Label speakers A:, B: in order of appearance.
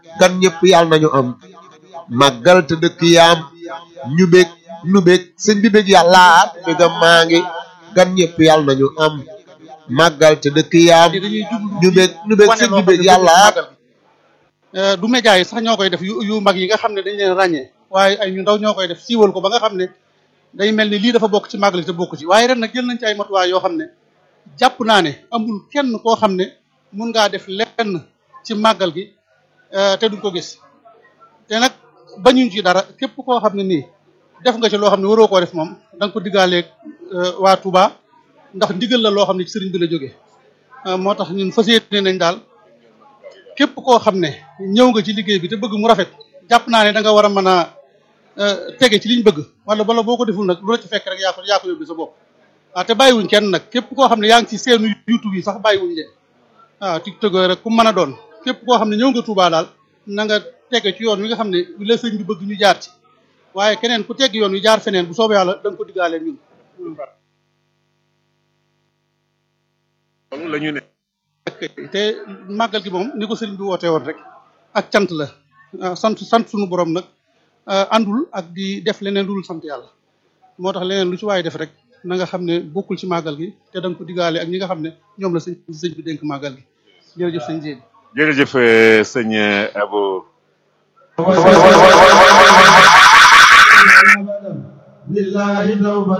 A: gan ñëpp yàlla nañu am màggal te dëkk yaam ñu bég nu bég sëñ bi bég yàlla bégam maa ngi gan ñëpp yàlla nañu am màggal te dëkk yaam
B: dañuy jublu
A: ñu bég nu bég sëñ bi bég yàlla
B: du média yi sax ñoo koy def yu yu mag yi nga xam ne dañ leen ràññee waaye ay ñu ndaw ñoo koy def siiwal ko ba nga xam ne day mel ni lii dafa bokk ci màggal te bokk ci waaye ren nag jël nañ ci ay matuwaay yoo xam ne jàpp naa ne amul kenn koo xam ne mun ngaa def lenn ci màggal gi te duñ ko gis te nag bañuñ ci dara képp koo xam ne nii def nga ci loo xam ne waroo koo def moom da nga ko diggaaleeg waa Touba ndax ndigal la loo xam ne ci sëriñ bi la jógee moo tax ñun fas yéene nañ daal képp koo xam ne ñëw nga ci liggéey bi te bëgg mu rafet jàpp naa ne da nga war a mën a tege ci liñ bëgg wala bala boo ko deful nag lu la ci fekk rek yaa ko yaa ko yóbbu sa bopp waaw te bàyyiwuñ kenn nag képp koo xam ne yaa ngi ci seenu YouTube yi sax bàyyiwuñ leen waaw TikTok rek ku mën a doon képp koo xam ne ñëw nga Touba daal na nga tege ci yoon wi nga xam ne la sëñ bi bëgg ñu jaar ci waaye keneen ku tegg yoon wi jaar feneen bu soobee yàlla da nga ko diggaaleen ñun
C: loolu la ñu ne
B: te màggal gi moom ni ko sëriñ bi wootee woon rek ak cant la sant sant suñu borom nag àndul ak di def leneen lu dul sant yàlla moo tax leneen lu ci waaye def rek na nga xam ne bokkul ci màggal gi te da nga ko diggaale ak ñi nga xam ne ñoom la sëñ sëñ bi dénk màggal gi jërëjëf sëñ Jéen
C: jërëjëf sëñ Abo
D: لله توبة